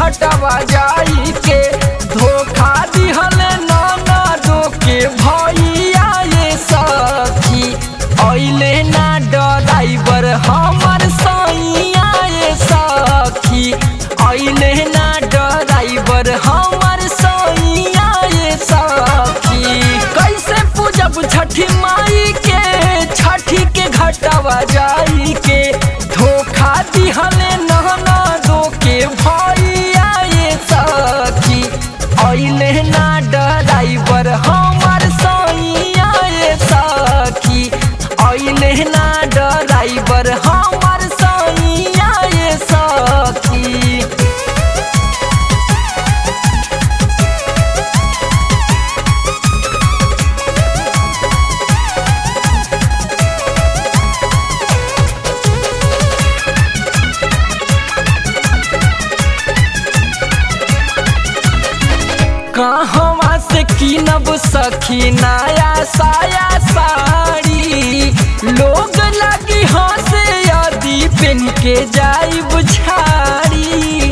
घटवा जाई के धोखा दिहले ननदो के भैया ये सखी अइले ना ड्राइवर हमर सैया ये सखी अइले ना ड्राइवर हमर सैया ये सखी कैसे पूजब छठी माई के छठी के घटवा जाई के धोखा दिहले नहना दो के भैया ये सखी अइले ना ड्राइवर हमर सैया ये सखी अइले ना ड्राइवर हमर सैया ये सखी कहवा से कीनब सखी नया साया साड़ी लोग लगी हंसे यदि पेन के जाई बुझारी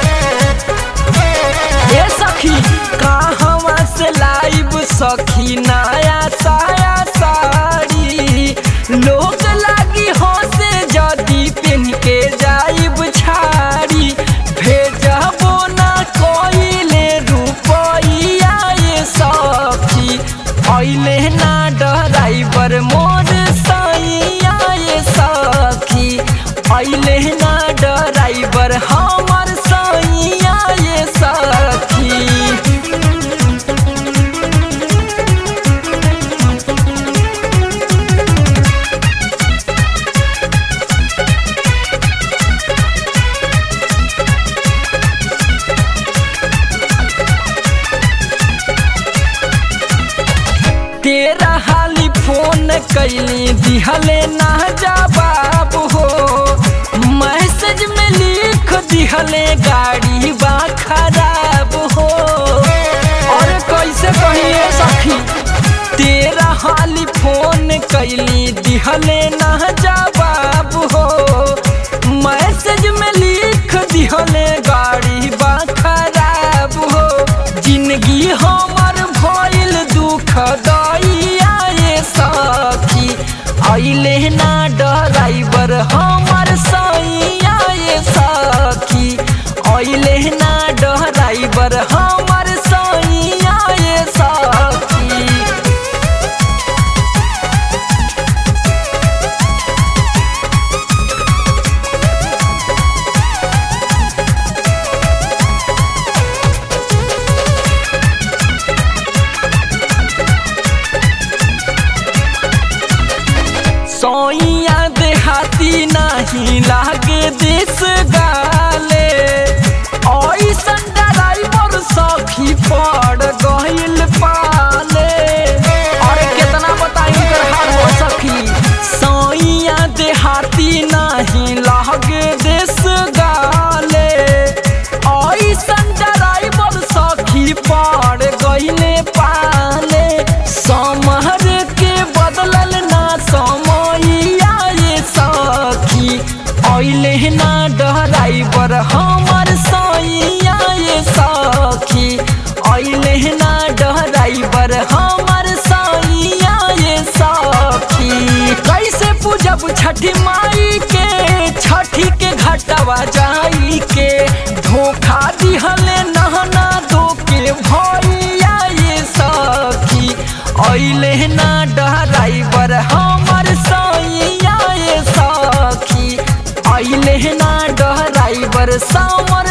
ए सखी कहवा से लाइब सखी नया साया साड़ी लोग लगी हंसे यदि पेन के जाई बुझारी भेजबो ना कोइले रुपैया ये सखी अइले ना ड्राइवर मोर सैया ये सखी अइले ना ड्राइवर हमर सैया ये सखी तेरा हाली फोन कैली दिहले ना जवाब हो मैसेज में लिख दिहले गाड़ी बा खराब हो और कैसे कहिए सखी तेरा हाली फोन कैली दिहले ना जवाब हो मैसेज में लिख दिहले गाड़ी बा खराब हो जिंदगी हमर भइल दुख दैया ये सखी अइले ना ड्राइवर हमर सैया ये सखी अइले ना ड्राइवर हमर सैया ये सखी सोइया देहाती नाही लागे देश गाले ऐसन ड्राइवर सखी पड़ गइल पाले अरे केतना बताई उनकर हाल हो सखी सोइया देहाती नाही लागे देश गाले ऐसन ड्राइवर सखी पड़ गइले पाले समहर के बदलल ना समैया ये सखी अइले ना ड्राइवर हमर सैया ये सखी अइले ना ड्राइवर हमर सैया ये सखी कैसे पूजब छठी माई के छठी के घटवा जाई के धोखा दिहले नहना दो के भैया ये सखी अइले ना ड्राइवर हमर सैया ये सखी अइले ना ड्राइवर सामर